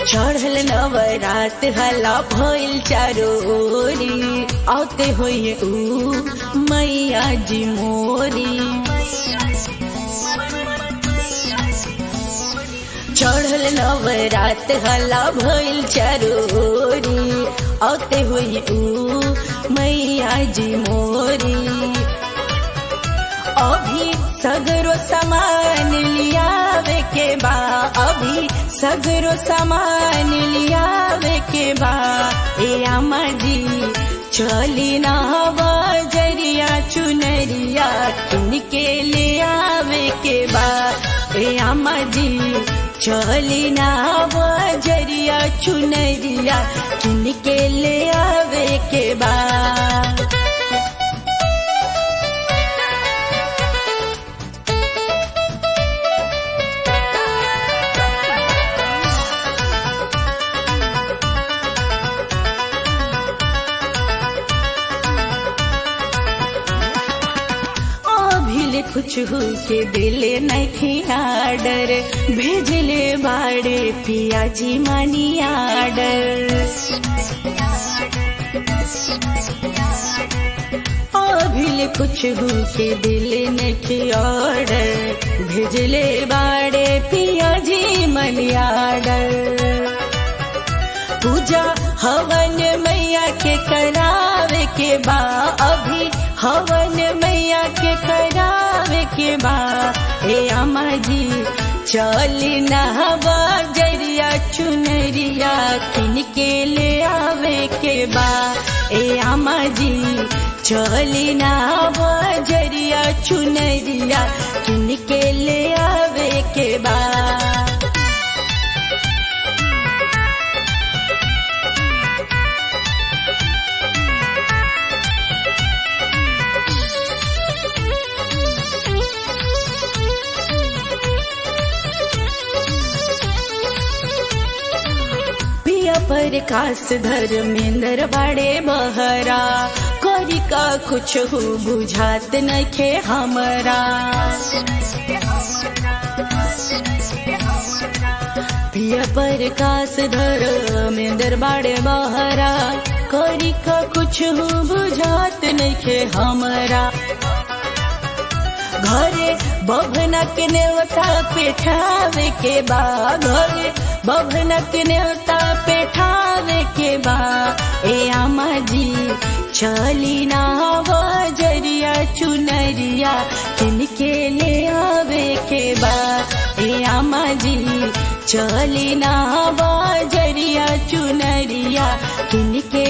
चढ़ल नवरात हला भइल चारोरी आते होइए ऊ मैया जी मोरी चढ़ल नवरात हला भइल चारोरी आते होइए ऊ मैया जी मोरी अभी सगरो सामान लियावे के बा अभी सगरो सामान लियावे के बा ए अम्मा जी चली ना बजरिया चुनरिया किनके ले आवे के बा ए अम्मा जी चली ना बजरिया चुनरिया किनके ले आवे के बा अभिले कुछ हो के दिले नहीं आडर भेजले बाड़े पिया जी मानी आडर अभिले कुछ हो के दिले नहीं आडर भेजले बाड़े पिया जी मानी आडर पूजा हवन मैया के करावे के बा अभी हवन मैया के करावे के बा हे अम्मा जी चली नहवा जरिया चुनरिया किनके ले आवे के बा ए अम्मा जी चली नहवा जरिया चुनरिया किनके ले आवे के बा पिया पर कास धर्मेंद्र बड़े बहरा करी का कुछ हो बुझात नखे हमरा पिया पर कास धर्मेंद्र बड़े बहरा करी का कुछ हो बुझात नखे हमरा घरे बभनक नेवता पेठावे के बा घरे बभनक नेवता पेठावे के बा ए आमा जी चली ना बजरिया चुनरिया किनके ले आवे के बा ए आमा जी चली ना बजरिया चुनरिया किनके